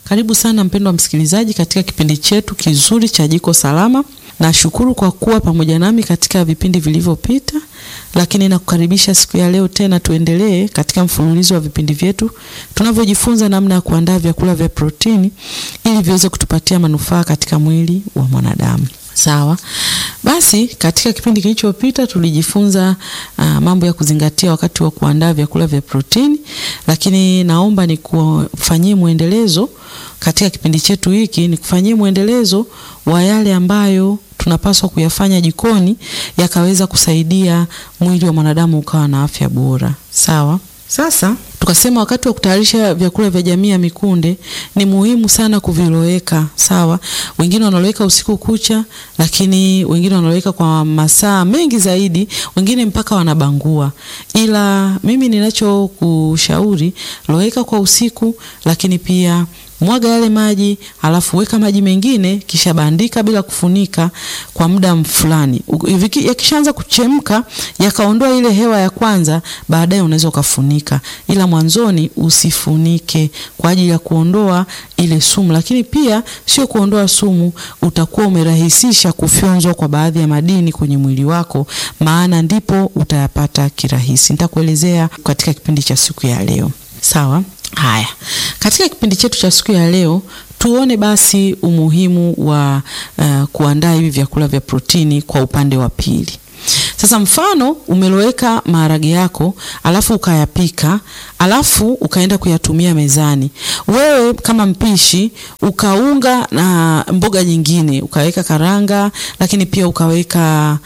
Karibu sana mpendwa msikilizaji katika kipindi chetu kizuri cha Jiko Salama. Nashukuru kwa kuwa pamoja nami katika vipindi vilivyopita, lakini nakukaribisha siku ya leo tena tuendelee katika mfululizo wa vipindi vyetu tunavyojifunza namna ya kuandaa vyakula vya protini ili viweze kutupatia manufaa katika mwili wa mwanadamu. Sawa. Basi katika kipindi kilichopita tulijifunza uh, mambo ya kuzingatia wakati wa kuandaa vyakula vya protini, lakini naomba nikufanyie mwendelezo katika kipindi chetu hiki, nikufanyie mwendelezo wa yale ambayo tunapaswa kuyafanya jikoni yakaweza kusaidia mwili wa mwanadamu ukawa na afya bora. Sawa. Sasa tukasema wakati wa kutayarisha vyakula vya jamii ya mikunde ni muhimu sana kuviloweka. Sawa, wengine wanaloweka usiku kucha, lakini wengine wanaloweka kwa masaa mengi zaidi, wengine mpaka wanabangua. Ila mimi ninachokushauri, loweka kwa usiku, lakini pia mwaga yale maji, alafu weka maji mengine, kisha bandika bila kufunika kwa muda fulani. Yakishaanza kuchemka, yakaondoa ile hewa ya kwanza, baadaye unaweza ukafunika, ila mwanzoni usifunike kwa ajili ya kuondoa ile sumu. Lakini pia sio kuondoa sumu, utakuwa umerahisisha kufyonzwa kwa baadhi ya madini kwenye mwili wako, maana ndipo utayapata kirahisi. Nitakuelezea katika kipindi cha siku ya leo. Sawa? Haya, katika kipindi chetu cha siku ya leo tuone basi umuhimu wa uh, kuandaa hivi vyakula vya protini kwa upande wa pili. Sasa mfano umeloweka maharage yako alafu ukayapika alafu ukaenda kuyatumia mezani. Wewe kama mpishi ukaunga na mboga nyingine, ukaweka karanga, lakini pia ukaweka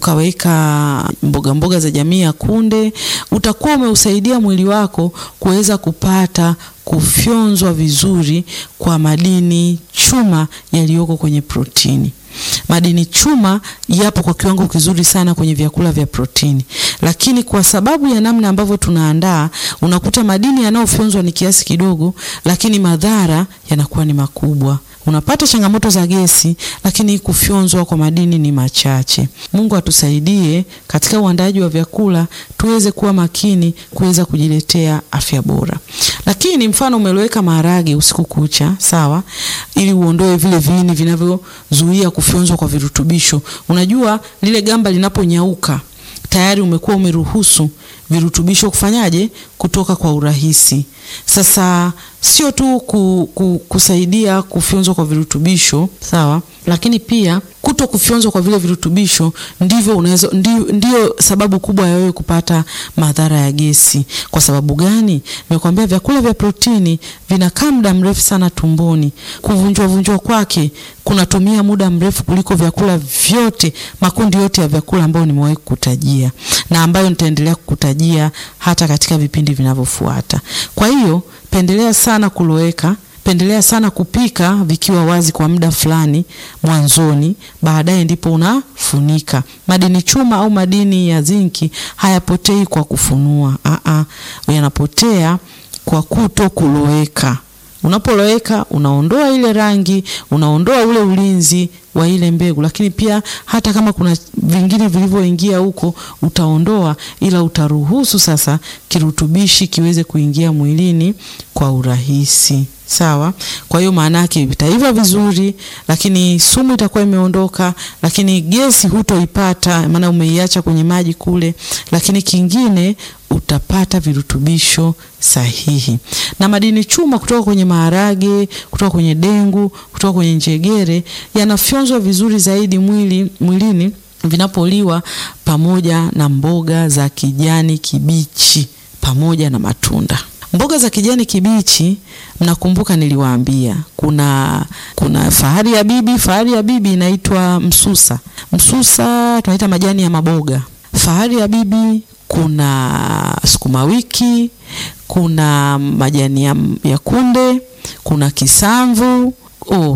ukaweka mboga mboga za jamii ya kunde, utakuwa umeusaidia mwili wako kuweza kupata kufyonzwa vizuri kwa madini chuma yaliyoko kwenye protini. Madini chuma yapo kwa kiwango kizuri sana kwenye vyakula vya protini, lakini kwa sababu ya namna ambavyo tunaandaa, unakuta madini yanayofyonzwa ni kiasi kidogo, lakini madhara yanakuwa ni makubwa. Unapata changamoto za gesi, lakini kufyonzwa kwa madini ni machache. Mungu atusaidie katika uandaaji wa vyakula tuweze kuwa makini kuweza kujiletea afya bora. Lakini mfano umeloweka maharage usiku kucha, sawa, ili uondoe vile viini vinavyozuia kufyonzwa kwa virutubisho. Unajua lile gamba linaponyauka tayari umekuwa umeruhusu virutubisho kufanyaje kutoka kwa urahisi. Sasa sio tu ku, ku, kusaidia kufyonzwa kwa virutubisho sawa, lakini pia kuto kufyonzwa kwa vile virutubisho ndivyo unaweza ndio, ndio sababu kubwa ya wewe kupata madhara ya gesi. Kwa sababu gani? Nimekwambia vyakula vya protini vinakaa muda mrefu sana tumboni. Kuvunjwa vunjwa kwake kunatumia muda mrefu kuliko vyakula vyote, makundi yote ya vyakula ambayo nimewahi kukutajia na ambayo nitaendelea kukutajia hata katika vipindi vinavyofuata. Kwa hiyo pendelea sana kuloweka pendelea sana kupika vikiwa wazi kwa muda fulani mwanzoni, baadaye ndipo unafunika. Madini chuma au madini ya zinki hayapotei kwa kufunua, aa, yanapotea kwa kuto kuloweka. Unapoloweka unaondoa ile rangi, unaondoa ule ulinzi wa ile mbegu, lakini pia hata kama kuna vingine vilivyoingia huko utaondoa, ila utaruhusu sasa kirutubishi kiweze kuingia mwilini kwa urahisi. Sawa. Kwa hiyo maana yake vitaiva vizuri, lakini sumu itakuwa imeondoka, lakini gesi hutoipata, maana umeiacha kwenye maji kule. Lakini kingine utapata virutubisho sahihi na madini chuma kutoka kwenye maharage, kutoka kwenye dengu, kutoka kwenye njegere yanafyonzwa vizuri zaidi mwili, mwilini vinapoliwa pamoja na mboga za kijani kibichi pamoja na matunda. Mboga za kijani kibichi, mnakumbuka niliwaambia kuna kuna fahari ya bibi. Fahari ya bibi inaitwa msusa. Msusa tunaita majani ya maboga. Fahari ya bibi, kuna sukuma wiki, kuna majani ya, ya kunde, kuna kisamvu, oh,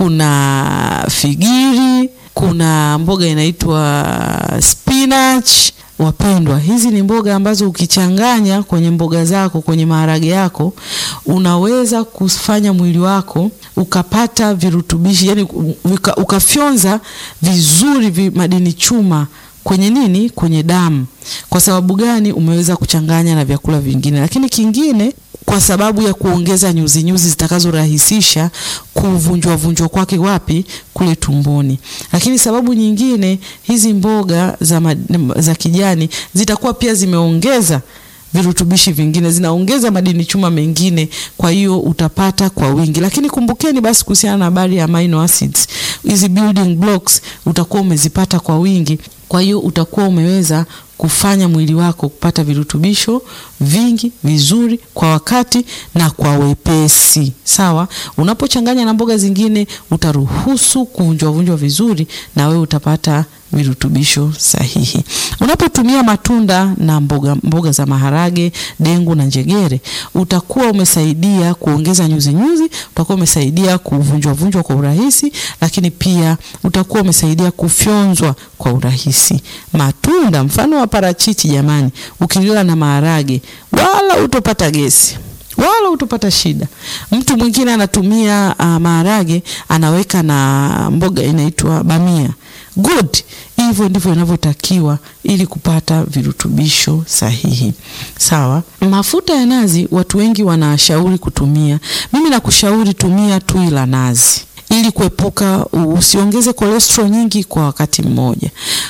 kuna figiri, kuna mboga inaitwa spinach. Wapendwa, hizi ni mboga ambazo ukichanganya kwenye mboga zako, kwenye maharage yako, unaweza kufanya mwili wako ukapata virutubishi, yani uka, ukafyonza vizuri vi madini chuma kwenye nini, kwenye damu. Kwa sababu gani? Umeweza kuchanganya na vyakula vingine. Lakini kingine kwa sababu ya kuongeza nyuzi nyuzi zitakazorahisisha kuvunjwa vunjwa kwake wapi kule tumboni. Lakini sababu nyingine, hizi mboga za, ma, za kijani zitakuwa pia zimeongeza virutubishi vingine, zinaongeza madini chuma mengine, kwa hiyo utapata kwa wingi. Lakini kumbukeni basi kuhusiana na habari ya amino acids, hizi building blocks utakuwa umezipata kwa wingi, kwa hiyo utakuwa umeweza kufanya mwili wako kupata virutubisho vingi vizuri kwa wakati na kwa wepesi. Sawa, unapochanganya na mboga zingine utaruhusu kuvunjwa vunjwa vizuri, na wewe utapata virutubisho sahihi. Unapotumia matunda na mboga, mboga za maharage, dengu na njegere, utakuwa umesaidia kuongeza nyuzi nyuzi, utakuwa umesaidia kuvunjwa vunjwa kwa urahisi, lakini pia utakuwa umesaidia kufyonzwa kwa urahisi. Matunda mfano wa parachichi, jamani, ukilila na maharage wala utopata gesi wala utopata shida. Mtu mwingine anatumia uh, maharage anaweka na mboga inaitwa bamia good. Hivyo ndivyo inavyotakiwa ili kupata virutubisho sahihi. Sawa. Mafuta ya nazi watu wengi wanashauri kutumia, mimi nakushauri tumia tui la nazi ili kuepuka usiongeze cholesterol nyingi kwa wakati mmoja.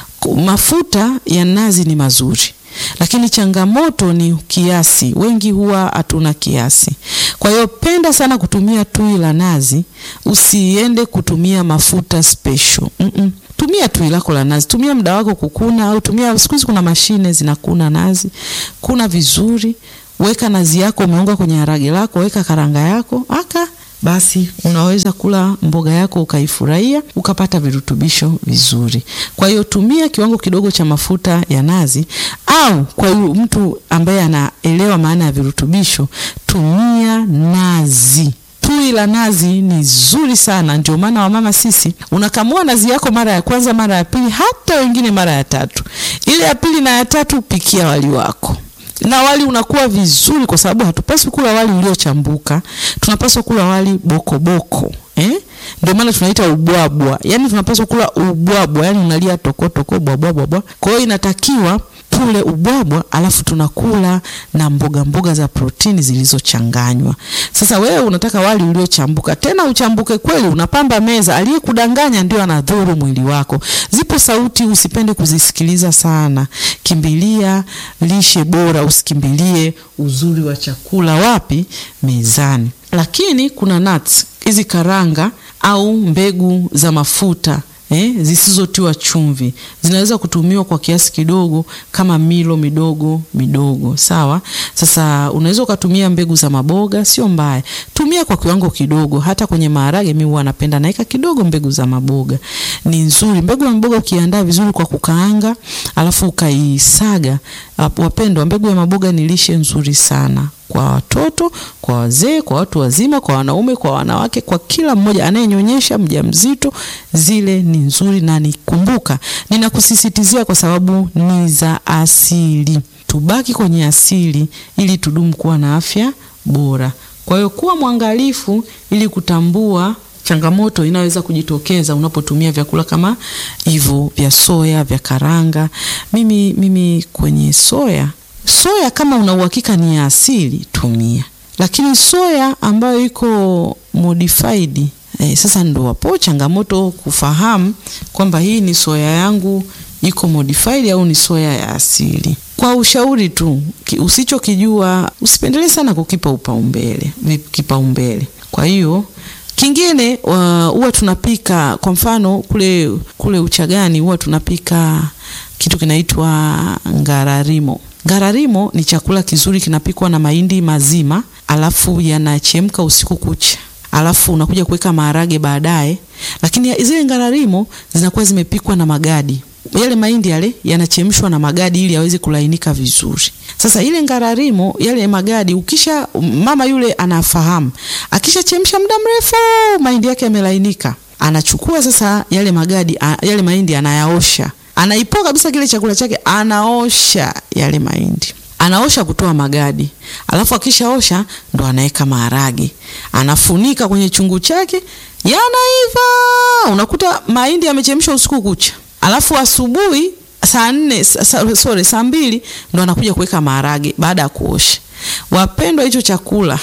Mafuta ya nazi ni mazuri lakini changamoto ni kiasi. Wengi huwa hatuna kiasi, kwa hiyo penda sana kutumia tui la nazi, usiende kutumia mafuta special. Mm -mm. Tumia tui lako la nazi, tumia muda wako kukuna, au tumia, siku hizi kuna mashine zinakuna nazi, kuna vizuri, weka nazi yako, umeunga kwenye harage lako, weka karanga yako aka basi unaweza kula mboga yako ukaifurahia ukapata virutubisho vizuri. Kwa hiyo tumia kiwango kidogo cha mafuta ya nazi, au kwa mtu ambaye anaelewa maana ya virutubisho, tumia nazi. Tui la nazi ni zuri sana, ndio maana wamama sisi, unakamua nazi yako mara ya kwanza, mara ya pili, hata wengine mara ya tatu. Ile ya pili na ya tatu, pikia wali wako na wali unakuwa vizuri, kwa sababu hatupaswi kula wali uliochambuka, tunapaswa kula wali bokoboko boko. Eh? Ndio maana tunaita ubwabwa, yaani tunapaswa kula ubwabwa, yaani unalia toko toko bwabwa bwabwa. Kwa hiyo inatakiwa tule ubwabwa, alafu tunakula na mboga mboga za protini zilizochanganywa. Sasa wewe unataka wali uliochambuka, tena uchambuke kweli, unapamba meza. Aliyekudanganya ndio anadhuru mwili wako. Zipo sauti usipende kuzisikiliza sana, kimbilia lishe bora, usikimbilie uzuri wa chakula. Wapi? Mezani. Lakini kuna nuts, hizi karanga au mbegu za mafuta Eh, zisizotiwa chumvi zinaweza kutumiwa kwa kiasi kidogo kama milo midogo midogo, sawa. Sasa unaweza ukatumia mbegu za maboga, sio mbaya, tumia kwa kiwango kidogo. Hata kwenye maharage mimi huwa napenda naweka kidogo mbegu za maboga, ni nzuri. Mbegu ya maboga ukiandaa vizuri kwa kukaanga, alafu ukaisaga, wapendwa, mbegu ya maboga ni lishe nzuri sana kwa watoto, kwa wazee, kwa watu wazima, kwa wanaume, kwa wanawake, kwa kila mmoja anayenyonyesha, mjamzito, zile ni nzuri na nikumbuka, ninakusisitizia kwa sababu ni za asili. Tubaki kwenye asili ili tudumu kuwa na afya bora. Kwa hiyo kuwa mwangalifu ili kutambua changamoto inaweza kujitokeza unapotumia vyakula kama hivyo vya soya, vya karanga. Mimi, mimi kwenye soya soya kama una uhakika ni ya asili tumia, lakini soya ambayo iko modified eh, sasa ndo wapo changamoto kufahamu kwamba hii ni soya yangu iko modified au ni soya ya asili. Kwa ushauri tu, usichokijua usipendelee sana kukipa upaumbele kipaumbele. Kwa hiyo kingine huwa tunapika kwa mfano kule kule Uchagani huwa tunapika kitu kinaitwa ngararimo. Ngararimo ni chakula kizuri, kinapikwa na mahindi mazima, alafu yanachemka usiku kucha, alafu unakuja kuweka maharage baadaye. Lakini zile ngararimo zinakuwa zimepikwa na magadi, yale mahindi yale yanachemshwa na magadi ili yaweze kulainika vizuri. Sasa ile ngararimo yale magadi, ukisha mama yule anafahamu, akishachemsha muda mrefu mahindi yake yamelainika, anachukua sasa yale magadi, yale mahindi anayaosha anaipoa kabisa kile chakula chake, anaosha yale mahindi, anaosha kutoa magadi, alafu akishaosha ndo anaweka maharage, anafunika kwenye chungu chake, yanaiva. Unakuta mahindi yamechemshwa usiku kucha, alafu asubuhi saa nne sorry, saa mbili ndo anakuja kuweka maharage baada ya kuosha. Wapendwa, hicho chakula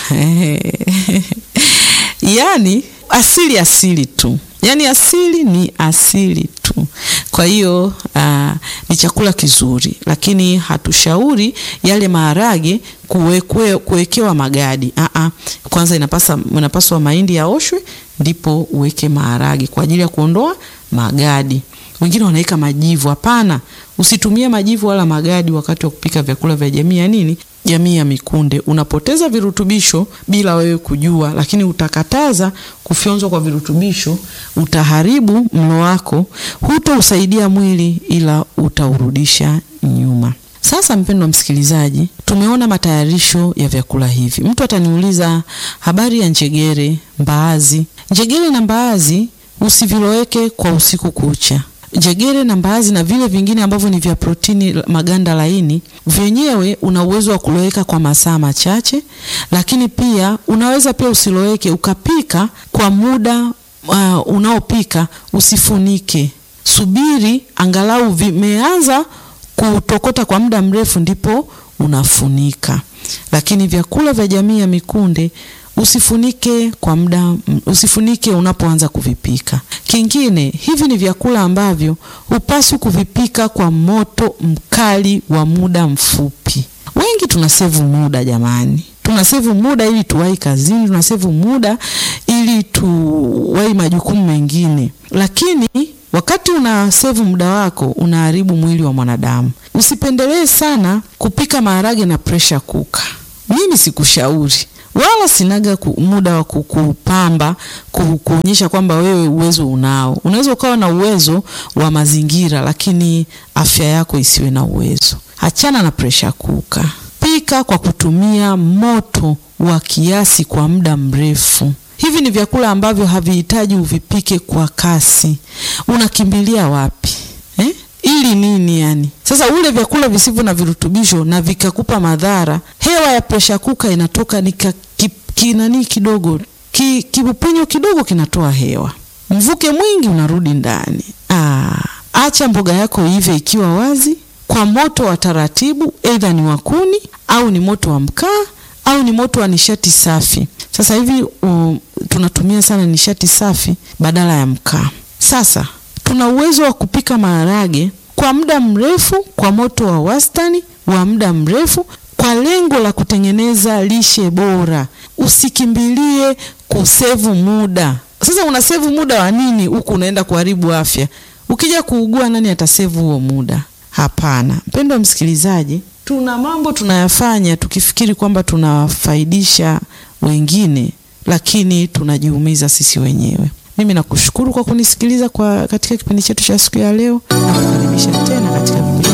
yaani asili asili tu, yaani asili ni asili tu. Kwa hiyo uh, ni chakula kizuri, lakini hatushauri yale maharage kuwekwe, kuwekewa magadi. Uh -uh. Kwanza inapasa inapaswa mahindi yaoshwe ndipo uweke maharage kwa ajili ya kuondoa magadi. Wengine wanaweka majivu. Hapana, usitumie majivu wala magadi wakati wa kupika vyakula vya jamii ya nini, jamii ya mikunde. Unapoteza virutubisho bila wewe kujua, lakini utakataza kufyonzwa kwa virutubisho, utaharibu mlo wako, hutausaidia mwili, ila utaurudisha nyuma. Sasa mpendwa msikilizaji, tumeona matayarisho ya vyakula hivi. Mtu ataniuliza habari ya njegere, mbaazi. Njegere na mbaazi usiviloweke kwa usiku kucha. Njegere na mbaazi na vile vingine ambavyo ni vya protini, maganda laini, vyenyewe una uwezo wa kuloweka kwa masaa machache, lakini pia unaweza pia usiloweke ukapika kwa muda uh, unaopika usifunike, subiri angalau vimeanza kutokota kwa muda mrefu, ndipo unafunika. Lakini vyakula vya jamii ya mikunde usifunike kwa muda, usifunike unapoanza kuvipika. Kingine, hivi ni vyakula ambavyo hupaswi kuvipika kwa moto mkali wa muda mfupi. Wengi tunasevu muda jamani, tunasevu muda ili tuwahi kazini, tunasevu muda ili tuwahi majukumu mengine, lakini wakati una sevu muda wako unaharibu mwili wa mwanadamu. Usipendelee sana kupika maharage na pressure cooker. Mimi sikushauri wala sinaga ku, muda wa kukupamba kuonyesha kwamba wewe uwezo unao. Unaweza ukawa na uwezo wa mazingira, lakini afya yako isiwe na uwezo. Achana na pressure cooker. Pika kwa kutumia moto wa kiasi kwa muda mrefu. Hivi ni vyakula ambavyo havihitaji uvipike kwa kasi. Unakimbilia wapi eh? Ili nini yani? Sasa ule vyakula visivyo na virutubisho na vikakupa madhara, hewa ya pressure cooker inatoka nika kinani kidogo ki, kibupenyo kidogo kinatoa hewa, mvuke mwingi unarudi ndani. Aa, acha mboga yako ive ikiwa wazi kwa moto wa taratibu, aidha ni wa kuni au ni moto wa mkaa au ni moto wa nishati safi. Sasa hivi um, tunatumia sana nishati safi badala ya mkaa. Sasa tuna uwezo wa kupika maharage kwa muda mrefu kwa moto wa wastani wa muda mrefu kwa lengo la kutengeneza lishe bora. Usikimbilie kusevu muda. Sasa unasevu muda wa nini huku unaenda kuharibu afya? Ukija kuugua, nani atasevu huo muda? Hapana. Mpendwa msikilizaji, tuna mambo tunayafanya tukifikiri kwamba tunawafaidisha wengine, lakini tunajiumiza sisi wenyewe. Mimi nakushukuru kwa kunisikiliza kwa katika kipindi chetu cha siku ya leo na kukaribisha tena katika vipindi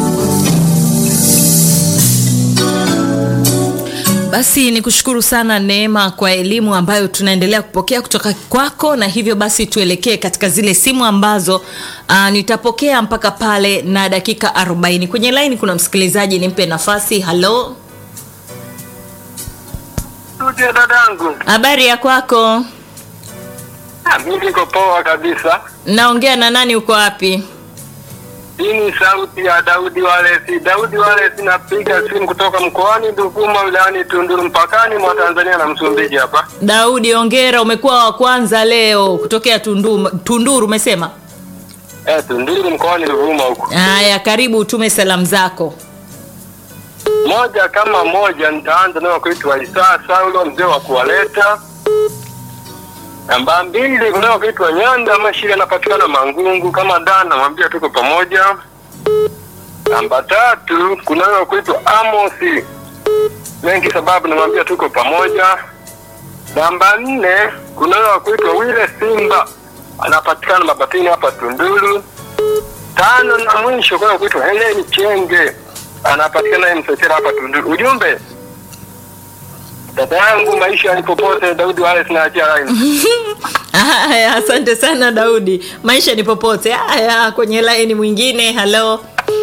Basi ni kushukuru sana Neema kwa elimu ambayo tunaendelea kupokea kutoka kwako, na hivyo basi tuelekee katika zile simu ambazo uh, nitapokea mpaka pale na dakika 40. Kwenye line kuna msikilizaji, nimpe nafasi. Halo, Studio dadangu. habari ya kwako? Ah, Mimi niko poa kabisa. Naongea na nani? Uko wapi? Hii ni sauti ya Daudi Walesi. Daudi Walesi, napiga simu kutoka mkoani Duvuma wilayani Tunduru mpakani mwa Tanzania na Msumbiji hapa. Daudi, ongera, umekuwa wa kwanza leo kutokea Tunduru. Tunduru umesema? Eh, Tunduru mkoani Duvuma huko. Haya, karibu utume salamu zako. Moja kama moja nitaanza nayo kuitwa Isaa Saulo mzee wa kuwaleta. Namba mbili kunao kuitwa Nyanda Mashiri anapatikana Mangungu kama dana namwambia tuko pamoja. Namba tatu kunao kuitwa Amosi mengi sababu namwambia tuko pamoja. Namba nne kunao kuitwa Wile Simba anapatikana Mabatini hapa Tunduru. Tano na mwisho kunao kuitwa Heleni Chenge anapatikana Msechera hapa Tunduru. Ujumbe dada yangu, maisha ni popote. Daudi Wale sinaachia line. Haya, asante sana Daudi, maisha ni popote. Haya, kwenye laini mwingine. Halo,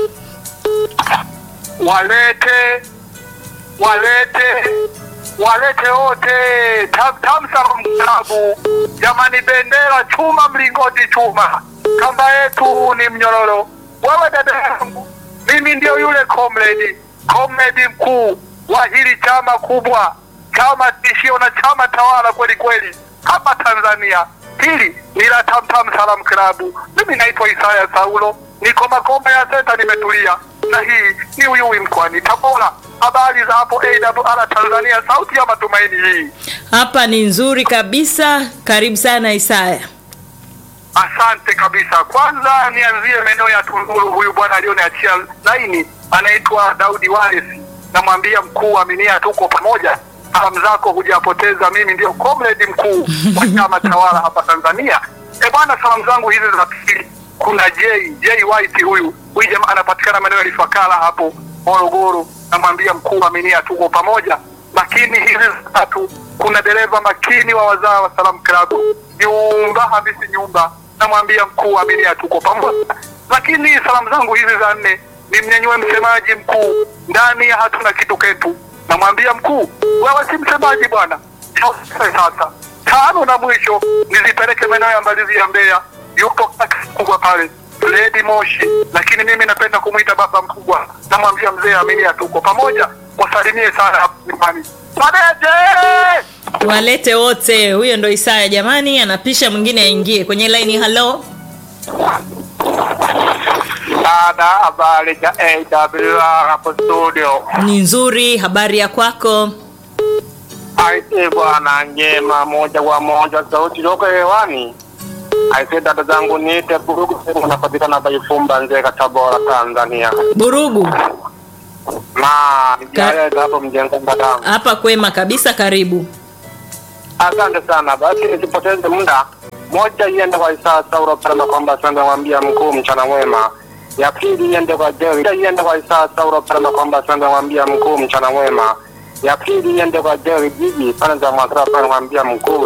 walete walete walete wote Tam- tamsa mtabu jamani, bendera chuma, mlingoti chuma, kamba yetu ni mnyororo. Wewe dada yangu, mimi ndio yule comrade comrade mkuu wa hili chama kubwa, chama tishio na chama tawala kweli kweli hapa Tanzania. Hili ni la Tamtam Salam Klabu. Mimi naitwa Isaya Saulo, niko Makomba ya Senta, nimetulia na hii ni Uyui mkoani Tabora. Habari za hapo AWR Tanzania, sauti ya matumaini hii. Hapa ni nzuri kabisa. Karibu sana Isaya. Asante kabisa. Kwanza nianzie maeneo ya Tunduru. Huyu bwana alioniachia laini anaitwa Daudi Walesi, namwambia mkuu, aminia, tuko pamoja. Salamu zako hujapoteza, mimi ndio comrade mkuu wa chama tawala hapa Tanzania. E bwana, salamu zangu hizi za pili, kuna J J White, huyu huyu jamaa anapatikana maeneo ya Ifakara hapo Morogoro, namwambia mkuu, aminia, tuko pamoja. Lakini hizi za tatu, kuna dereva makini wa wazaa wa Salam Club nyumba Hamisi nyumba, namwambia mkuu, aminia, tuko pamoja. Lakini salamu zangu hizi za nne ni mnyanyue msemaji mkuu ndani ya hatuna kitu ketu, namwambia mkuu, wewe si msemaji bwana. Sasa tano na mwisho nizipeleke maeneo ya Mbalizi ya Mbeya, yupo kaka mkubwa pale Lady Moshi, lakini mimi napenda kumwita baba mkubwa, namwambia mzee, aminia, tuko pamoja, wasalimie sana hapo nyumbani. Padeje! Walete wote. Huyo ndo Isaya jamani, anapisha mwingine aingie kwenye laini. Halo, Dada, habari za AWR hapo studio. ni nzuri. Habari ya kwako? Aise bwana, njema moja kwa moja, sauti loko hewani. Aise dada zangu, niite Burugu, unapatikana hapa Ifumba, Nzega, Tabora, Tanzania. Burugu Na nijaeleza hapo mjengo mbatangu. hapa kwema kabisa. Karibu. Asante sana. Basi nisipoteze muda, moja iende kwa Isaa Sauro Parama kwamba asante mwambia mkuu mchana mwema. Ya pili iende kwa Jerry, iende kwa Isaa Sauro Parama kwamba asante mwambia mkuu mchana mwema. Ya pili iende kwa Jerry Jiji pale za Mwakara pale mwambia mkuu